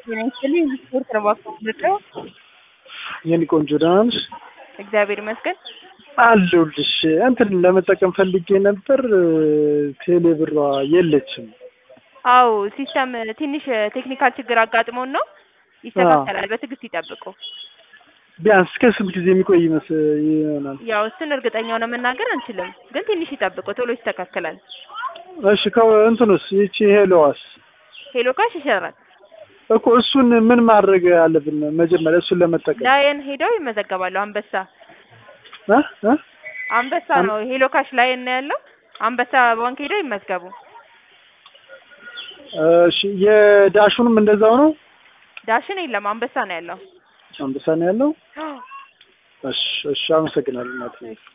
ጤና ይስጥልኝ። ስፖርት ነው ባካው የኔ ቆንጆ ደህና ነሽ? እግዚአብሔር ይመስገን። አለሁልሽ። እንትን ለመጠቀም ፈልጌ ነበር፣ ቴሌ ብሯ የለችም። አዎ ሲስተም ትንሽ ቴክኒካል ችግር አጋጥሞን ነው። ይስተካከላል፣ በትዕግስት ይጠብቁ። ቢያንስ እስከ ስንት ጊዜ የሚቆይ ይመስ ይሆናል? ያው እሱን እርግጠኛ ሆነ መናገር አንችልም፣ ግን ትንሽ ይጠብቁ፣ ቶሎ ይስተካከላል። እሺ ከእንትኑስ ይቺ ሄሎዋስ ሄሎ ካሽ ይሰራል። እኮ እሱን ምን ማድረግ አለብን? መጀመሪያ እሱን ለመጠቀም ላየን ሄደው ይመዘገባሉ። አንበሳ እ እ አንበሳ ነው ሄሎ ካሽ ላየን ነው ያለው። አንበሳ ባንክ ሄደው ይመዝገቡ። እሺ የዳሹንም እንደዛው ነው? ዳሽን የለም አንበሳ ነው ያለው። አንበሳ ነው ያለው። እሺ እሺ፣ አመሰግናለሁ እናቴ።